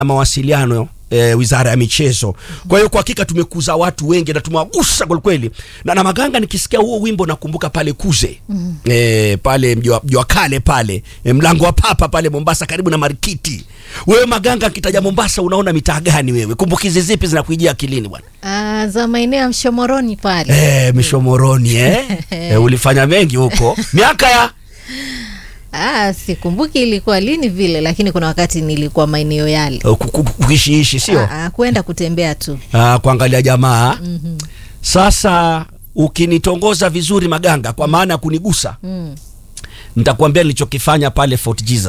mawasiliano E, wizara ya michezo. Kwa hiyo kwa hakika tumekuza watu wengi na tumewagusa kwa kweli. Na na Maganga nikisikia huo wimbo nakumbuka pale Kuze. Mm. E, pale mjua, mjua kale pale e, mlango wa papa pale Mombasa karibu na Marikiti. Wewe Maganga akitaja Mombasa unaona mitaa gani wewe? Kumbukizi zipi zinakuijia akilini bwana? Ah, za maeneo ya Mshomoroni pale. Eh, Mishomoroni eh. e, ulifanya mengi huko. Miaka ya Ah, sikumbuki ilikuwa lini vile, lakini kuna wakati nilikuwa maeneo yale. uh, ku- ku- kuishiishi sio? Ah, ah, kwenda kutembea tu. Ah, kuangalia jamaa. Sasa ukinitongoza vizuri Maganga kwa maana ya kunigusa Mm. nitakwambia nilichokifanya pale Fort Jesus